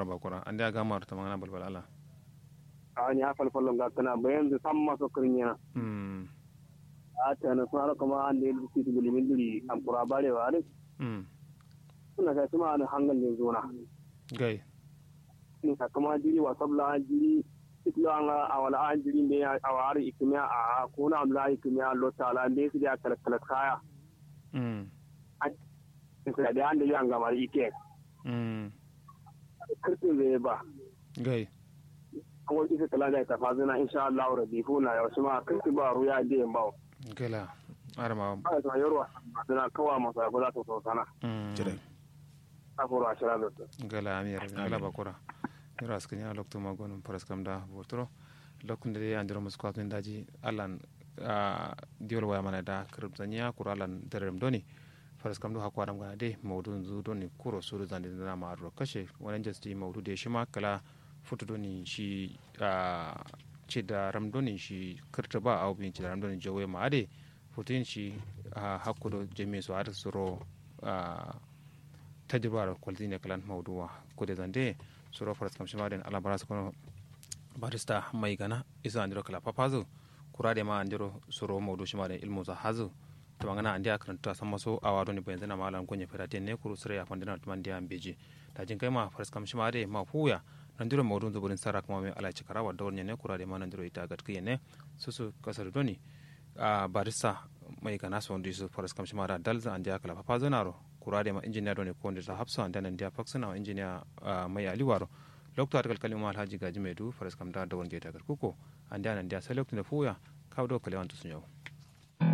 araba kura an da gama ta magana balbal ala a ni afal fallon ga kana bayan da san maso kirnya mm a ta na sun kuma an da yadda su guli min duri an kura barewa ne mm suna kai kuma an hangal ne zona gai ni ka kuma jiri wa sabla jiri itlo an a wala an jiri ne a wari ikimiya a ko na amla ikimiya lo tala ne su da kala kala kaya mm sai da an da yan gama ike mm kirtin zai ba gai kuma isa kala da ta fazina insha Allah rabbi funa ya wasu ma kirtin ba ruya da yan bawo gala arama ba ta yarwa suna kawa masa ko za ta so sana mm Jire. afuro ashira da gala amir gala bakura yara askin ya lokto magonum paras kam da botro lokun da ya andiro musko atun daji alan diol waya mana da kirb zanya kura alan derem doni paras kam do hakwa dam gana de mawdu zu doni kuro suru zande na ma ro kashe wannan jasti mawdu de shi ma kala futu doni shi ce da ramdoni shi kirta ba au bin ci da ramdoni jawe ma ade futin shi hakkudo jemi so ar suro tajribar kwalzine kalan mawduwa kude zande suro faras kam shimaden ala baras kono barista mai gana isa andiro kala papazo kurade ma andiro suro mawdu shimaden ilmu za hazu to ngana andi akranta sama so awado ni benza na malan gonye fera tenne kuru sure ya pandina tuman dia ambeji da jin kai ma faras kam shimade ma fuya nandiro mawdu zuburin sara kuma mai ala cikara wa dawon ne kurade ma nandiro ita gatkiye ne susu kasar doni a barista mai gana so ndi su faras kam shimada dalza andi akala papazo naro kurade ma engineer ne ko ndeta hapsa anda nan dia faksana wa engineer mai aliwaro lokto argal kalima alhaji gaji medu faras kam da dawon geta kuko anda nan dia sai lokto ne fuya kawdo kalewan to sunyo